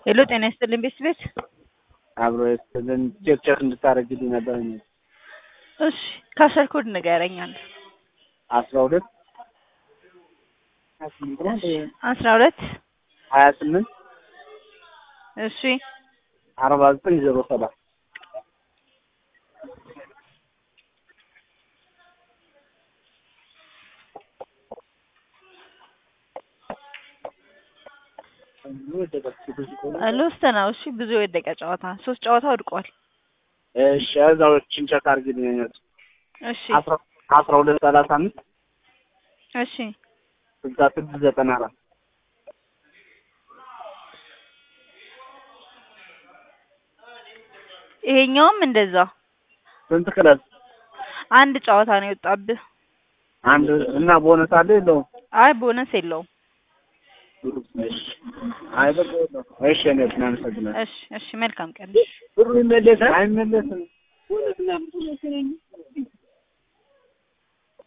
ሄሎ ጤና ይስጥልኝ ቤት ቤት አብሮ የስልን ቼክ ቼክ እንድታደርግልኝ ነበር። እሺ ካሸር ኮድ ንገረኝ አንድ አስራ ሁለት አስራ ሁለት ሀያ ስምንት እሺ አርባ ዘጠኝ ዜሮ ሰባት ሎስት ነው። እሺ ብዙ የወደቀ ጨዋታ ሶስት ጨዋታ ወድቋል። እሺ እዛዎችን ቼክ አድርግልኝ። እሺ አስራ አስራ ሁለት ሰላሳ አምስት እሺ ስልሳ ስድስት ዘጠና አራት ይሄኛውም እንደዛ ስንት ክለብ? አንድ ጨዋታ ነው የወጣብህ። አንድ እና ቦነስ አለ የለውም? አይ ቦነስ የለውም። እሺ አይ በቃ የለውም። እሺ እኔ እናመሰግናለን። እሺ እሺ መልካም ቀን። ብሩ ይመለሳል አይመለስም?